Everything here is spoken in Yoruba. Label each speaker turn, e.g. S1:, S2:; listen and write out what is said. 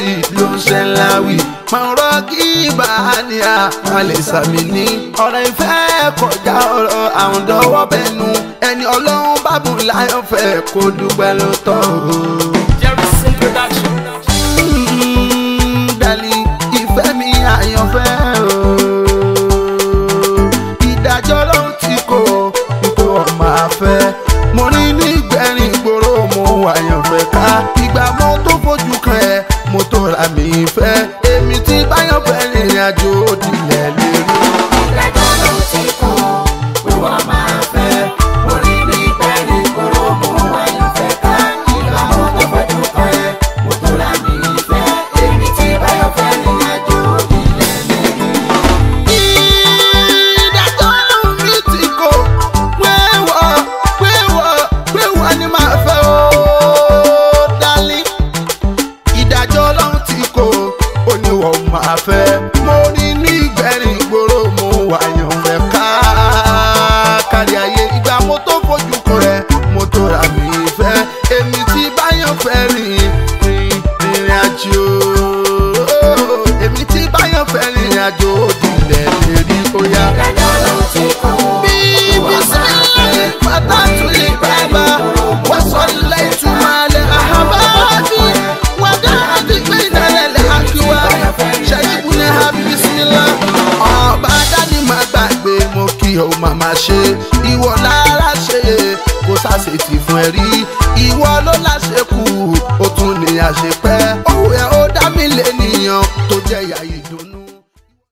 S1: sí ló ń ṣe ńlá wí. mọ̀rọ̀ kí bàánì àpàlẹ̀ sàmì ní. ọ̀rọ̀ ìfẹ́ kọjá ọ̀rọ̀ àwọn dọ́wọ́ bẹnu. ẹni ọlọ́run bá bùn láyọ̀ fẹ́ kó dúpẹ́ ló tọ́ o.
S2: Jerison Production.
S1: Mm, darling, ìfẹ́ mi àyànfẹ́ o. ìdájọ́ ló ń ti kó ipò ọmọ àfẹ́. mo ní ní gbẹ̀rín ìgboro mo àyànfẹ́ ká. ìgbà mo tó fojú kan ẹ mo tó ra mi fẹ́. èmi tí báyọ̀ fẹ́ rìnrìn àjò òdìlẹ̀ lè rí.
S3: ìdájọ́ ló ti kú wíwọ́ máa fẹ́ orí ní ìbẹ̀rẹ̀ ìgboro mú àyànfẹ́ ká ìgbà mo tó fojú kan ẹ mo tó ra mi ìfẹ́ èmi tí báyọ̀ fẹ́ rìn àjò ilẹ̀ mi.
S1: ìdájọ́ ló mi ti kó wéwọ́ wéwọ́ wéwọ́ ni màá fẹ́ o darling. ìdájọ́ ọlọ́run ti kó oníwọ̀ máa fẹ́. mo ní ní ìgbẹ́rin ìgboro mo wà yàn rẹ̀ ká kárí ayé ìgbà mo tó fojú kan rẹ̀ mo tó ra mi fẹ́. èmi tí báyọ̀ fẹ́ rìn rìn rìn àjò èmi tí báyọ̀ fẹ́ rìn àjò òdìlẹ̀ lè rí bóyá.
S3: ìdájọ́ ló ti kú
S1: Bibi salli fatatu libaba wasalaitu male ahababi wadadi bainale lehakiwa ṣayibune ha bisimila. ọba dání má gbàgbé mo kí o màmá ṣe ìwọ lára ṣe kó sàṣetì fún ẹ rí ìwọ ló láṣẹ kù ó tún ní àṣepọ.